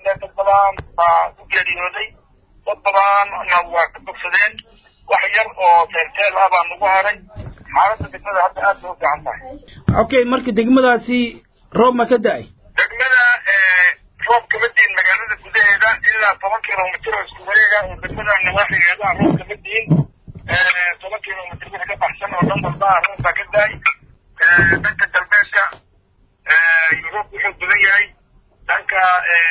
qabnay dad badan baa ku geeriyooday dad badanna waa ka bogsadeen wax yar oo teelteel ah baa nagu haray xaaladda degmada hadda aad bay u fiican tahay okay marka degmadaasi roob ma ka da-ay degmada roob kama diin magaalada gudaheeda ilaa toban kilomitr oo isku wareega oo degmada nawaaxigeeda ah roob kama diin toban kilomitr wixii ka baxsan oo dhan walba roob baa ka da-ay dhanka galbeedka yurub wuxuu badan yahay dhanka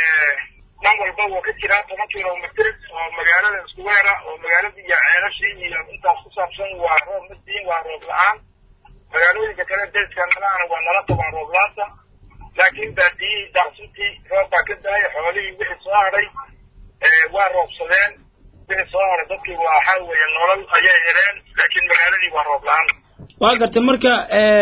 dhan walba wuu ka jiraa toban kilomitr oo magaalada isku weera oo magaalada iyo ceelashii iyo intaas ku saabsan waa roob ma diin waa roob la-aan magaalooyinka kale deeska nalaana waa nala qabaan roob la-aanta laakiin baadiyihii daaqsintii roob baa ka da-ay xoolihii wixii soo hadhay waa roobsadeen wixii soo hadhay dadkii waxaa weeye nolol ayay heleen laakiin magaaladii waa roob la-aan waa gartay marka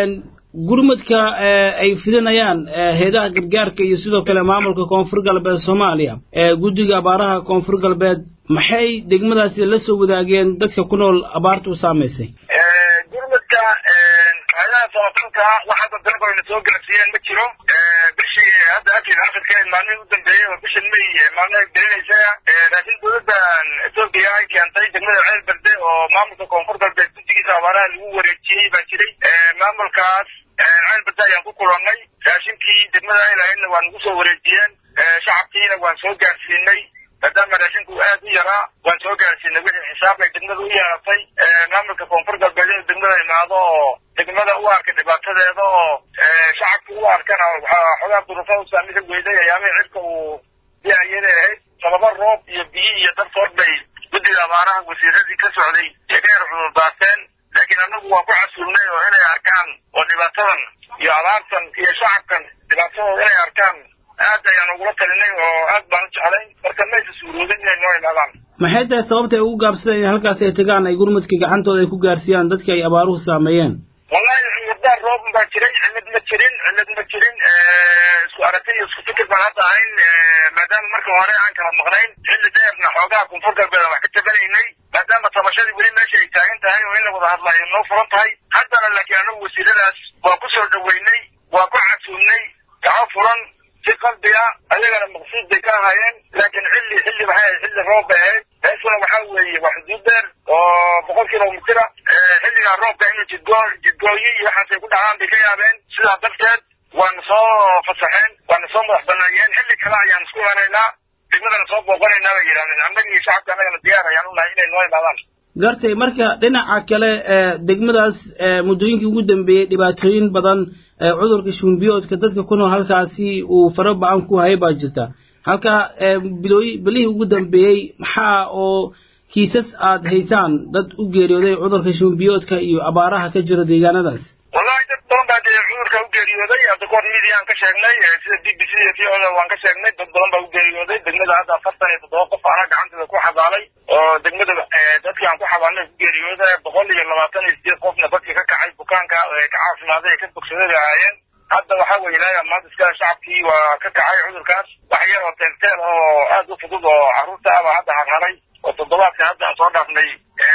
gurmadka ay fidinayaan heedaha gargaarka iyo sidoo kale maamulka koonfur galbeed soomaaliya guddiga abaaraha koonfur galbeed maxay degmadaasi la soo wadaageen dadka ku nool abaarta u saamaysay gurmadka hayadaha samafalka wax hadda dalbayna soo gaarsiiyeen ma jiro bishii hadda akid akhirka maalmihii u dambeeyey oo bishan may maalmaha gelinaysa laakiin dowladdan etoobiya ay keentay degmada ceel berde oo maamulka koonfur galbeed guddigiisa abaaraha lagu wareejiyey baa jiray maamulkaas ceel berde ayaan ku kulannay raashinkii degmada ay lahaydna waa nagu soo wareejiyeen shacabkiina waan soo gaarsiinay maadaama raashinku aad u yaraa waan soo gaarsiinay wixii xisaab ay degmada u yeelatay maamulka koonfur galbeed inuu degmada imaado oo degmada u arka dhibaatadeeda oo shacabka u arkana xogaa durufa u saamida weyday ayaamihii cirka uu biayada ahayd sababa roob iyo biyi iyo dartood bay guddiga abaaraha wasiiradii ka socday ee ka yar cudurdaateen laakiin annagu waan ku casuulnay oo inay arkaan oo dhibaatadan iyo abaartan iyo shacabkan dhibaatadooda inay arkaan aad ayaan ugula talinay oo aad baan u jeclay marka maysa suuroodin inay noo imaadaan maxay tahay sababta ay ugu gaabsadeen in halkaas ay tagaan ay gurmadka gacantooda ay ku gaarsiiyaan dadka ay abaaruhu saameeyeen wallahi cudurdaan roob baa jiray cillad ma jirin cillad ma jirin isku aragti iyo isku fikir baan hadda ahayn maadaama marka hore aan kala maqnayn xilli dheerna xoogaha koonfur galbeed aan wax ka tabanaynay maadaama tabashadii weli meesha ay taagan tahay oo in la wada hadla ay noo furan tahay haddana laakiin anagu wasiiradaas waa ku soo dhaweynay waa ku casuulnay gaco furan si qalbiga ayagana maqsuud bay ka ahaayeen laakiin xilli xilli waxay ahayd xilli roob bay ahayd meeshuna waxaa weeye waa xuduud dheer oo boqol kilomitira xilligaa roobka inuu jidgoo jidgooyo iyo waxaasay ku dhacaan bay ka yaabeen sidaa darteed waana soo fasaxeen waana soo madax banaayeen xilli kale ayaan isku imanaynaa degmadana soo booqanaynaa bay yidhahdeen annaga iyo shacabka annagana diyaar ayaan u nahay inay noo imaadaan gartay marka dhinaca kale degmadaas muddooyinkii ugu dambeeyey dhibaatooyin badan cudurka shumbiyoodka dadka ku nool halkaasi uu fara ba-an ku hayay baa jirta halka bilooyi bilihii ugu dambeeyey maxaa oo kiisas aad haysaan dad u geeriyooday cudurka shumbiyoodka iyo abaaraha ka jira deegaanadaas wallahi dad badan baa dee cudurka u geeriyooday hadda kahor midiaan ka sheegnay sida b b c iyo v o da waan ka sheegnay dad badan baa u geeriyooday degmada hadda afartan iyo toddoba qof ana gacanteeda ku xabaalay oo degmada dadkii aan ku xabaalnay ku geeriyooda boqol iyo labaatan iyo sideed qofna dadkii ka kacay bukaanka ka caafimaaday ee ka bogsaday bay ahaayeen hadda waxaa weeye ilaahay maanta iskale shacabkii waa ka kacay cudurkaas wax yar oo teelteel oo aad u fudud oo carruurta ah baa hadda harharay oo toddobaadka hadda aan soo dhaafnay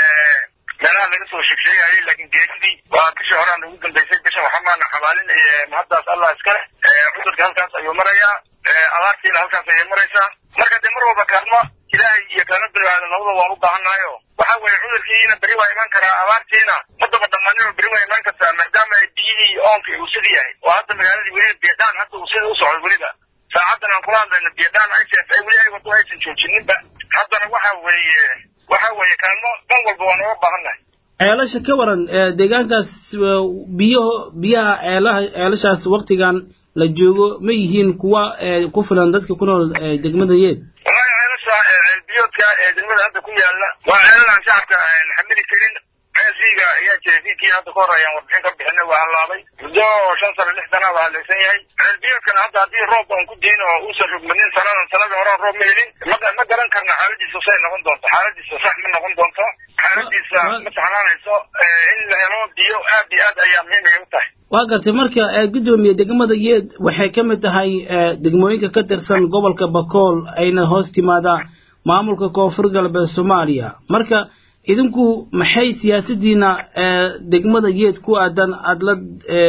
meelaha laga soo sheegsheegayay laakiin geeridii waa bishii horaan ugu dambeysay bishan waxa maana xabaalin mahaddaas allah iskale cudurka halkaas ayuu marayaa abaartiina halkaas ayay maraysaa marka dee mar walba kaalmo ilaahay iyo kaalmo biniaadan labada waan u baahannahayo waxa weeye cudurkiina beri waa iman karaa abaartiina madaba dhammaanin oo beri waa iman kartaa maadaama biyihii iyo oonkii uu sidii yahay oo hadda magaaladii weliba biyadhaan hadda uu sidii u socdo weliba saacadan aan kula hadlayno biyadhaan aysan ay weli ay wado aysan joojinninba haddana waxa weeye waxa weeye kaalmo dhan walba waan uga baahannahay ceelasha ka waran deegaankaas biyaho biyaha ceelaha ceelashaas waktigan la joogo ma yihiin kuwa ku filan dadka ku nool degmada yeed wallahi ceelasha ceelbiyoodka ee degmada hadda ku yaala waa ceelal aan shacabka xamili karin ceelkiiga ayaa jiray fiidkii hadda ka hor ayaan warbixin ka bixinay waa hallaabay muddo shan sano lix sana waa haleysan yahay ceelbiyoodkana hadda haddii roob aan ku dayin oo uusan rogmanin sanadan sanadii horaan roob ma helin ma ma garan karna xaaladiisa say noqon doonto xaaladiisa sax ma noqon doonto xaaladiisa ma saxnaanayso in la helo biyo aad iyo aad ayaa muhiim ay u tahay waa gartay marka guddoomiye degmada yeed waxay ka mid tahay degmooyinka ka tirsan gobolka bakool ayna hoos timaadaa maamulka koonfur galbeed soomaaliya marka idinku maxay siyaasadiina degmada geed ku aadan aada la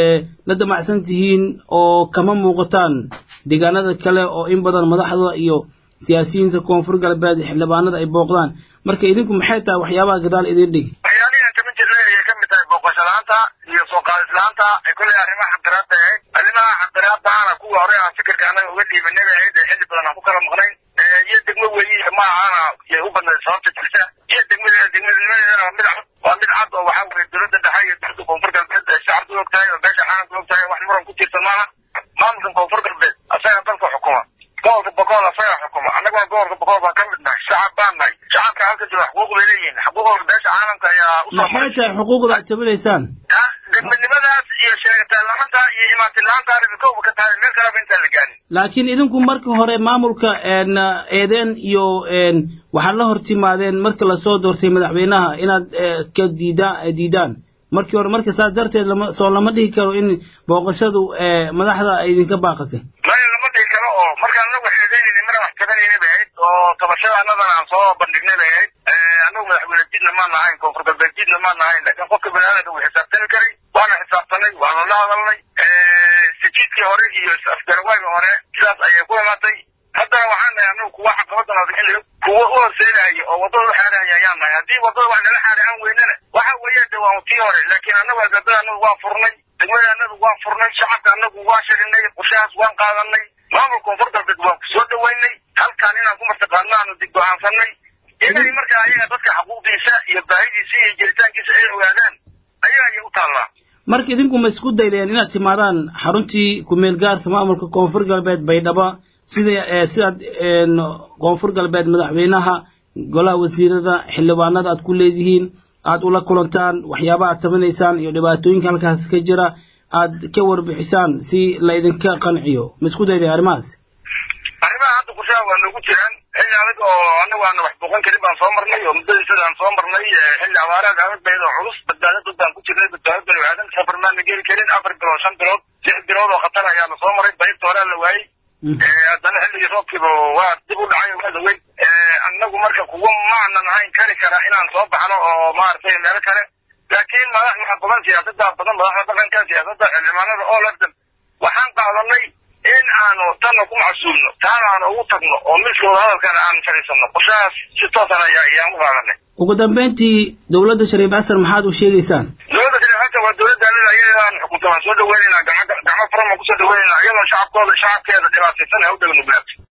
la damacsan tihiin oo kama muuqataan deegaanada kale oo in badan madaxda iyo siyaasiyiinta koonfur galbeed xildhibaanada ay booqdaan marka idinku maxay tahay waxyaabaha gadaal idin dhigi waxyaalihian kamid jirnay ayay kamid tahay booqasho la-aanta iyo soo qaadis la-aanta ay kolley arrimaha xaqdiraad bay ahayd arrimaha xaqdiraadaana kuwa hore aan fikirka annaga uga dhiibanay bay ahayd ee xilli badan aan ku kala maqnayn iyo degmo weyi ma ahana yay u badnayd sababta jirta iyo degmada degmadnimadeedana waa mid cad waa mid cad oo waxaa weye dowladda dhexe iyo dowladda koonfur galbeed ay shacabku og tahay oo beesha caalamka og tahay wax muran ku jirta maaha maamulkan koonfur galbeed asaga dalka xukuma gobolka boqol asaga xukuma annaguna gobolka boqol baan ka mid nahay shacab baan nahay shacabka halka jira xuquuq bay leeyihiin xuquuqda beesha caalamka ayaa usoo maxay tahay xuquuqda aad tabanaysaan degmadnimadaas iyo sheegataan la-aanta iyo imaatin la-aanta arrinka kowba ka tahay meel kaleba intaan la gaarin laakiin idinku marka hore maamulka eedeen iyo waxaad la hortimaadeen marka lasoo doortay madaxweynaha inaad ka diida diidaan markii hore marka saas darteed lama soo lama dhihi karo in booqashadu madaxda ay idinka baaqatay maya lama dhihi karo oo markaan anagu xeedeynayna mana wax tabanayna bay ahayd oo tabashada annadana aan soo bandhignay bay ahayd annagu madaxweyne jidna maan nahayn koonfur galbeed jidna maan nahayn laakiin qofka baniaadanka wuu xisaabtami karay waana xisaabtanay waana la hadalnay sijiidkii hore iyo afgarawaaga hore sidaas ayay ku imaatay haddana waxaan nahay anagu kuwa caqabadan adxilli kuwa u horseedaya oo waddada u xaarahaya ayaan nahay haddii waddada wax nala xaari aan weynana waxa weeye de waa tii hore laakiin annagu albaabada annagu waan furnay degmada annagu waan furnay shacabka annagu waan sharinay qorshahaas waan qaadanay maamul koonfur galbeed waan ku soo dhaweynay halkaan inaan ku martaqaadno aanu dib go-aansanay inay markaa ayaga dadka xuquuqdiisa iyo baahidiisa iyo jiritaankiisa ay ogaadaan ayaga ayay u taallaa marka idinku ma isku daydeen inaad timaadaan xaruntii ku-meel gaarka maamulka koonfur galbeed baydhabo sida sidaad koonfur galbeed madaxweynaha golaha wasiirada xildhibaanada aad ku leedihiin aad ula kulantaan waxyaaba aad tabanaysaan iyo dhibaatooyinka halkaas ka jira aad ka warbixisaan si laydinka qanciyo ma isku daydeen arrimahaas arrimaha hadda qorshaha waa noogu jiraan xilli adag oo annagu aana wax booqan karin baan soo marnay oo muddadiisada aan soo marnay xilli abaaraad adag bayd oo culus badbaado dad baan ku jirnay badbaado bani aadan safar maana geli karin afar bilood shan bilood lix bilood oo khatar ayaana soo maray baybta horaa la waayey haddana xilligii roobkiiba waa dib u dhacay waa daweyn annagu marka kuwa maanan ahayn kari kara inaan soo baxno oo maaragtay meelo kale laakiin madax waxa badan siyaasada badan madaxda dhaqanka siyaasadda xildhibaanada oo lafdan waxaan qaadanay in aanu tanna ku macsuulno taana aan ugu tagno oo miskooda hadalkana aan fadhiisano qorshahaas si toosan ayaa ayaan u qaadanay ugu dambeyntii dowladda shariif xasan maxaad u sheegaysaan dowladda shariif xasan waa dowladda anida ayadaan xukunta waan soo dhaweynayna gacmo gacmo furan baan kusoo dhaweynayna iyadoo shacabkooda shacabkeeda dhibaataysan ha u dhegnuglaato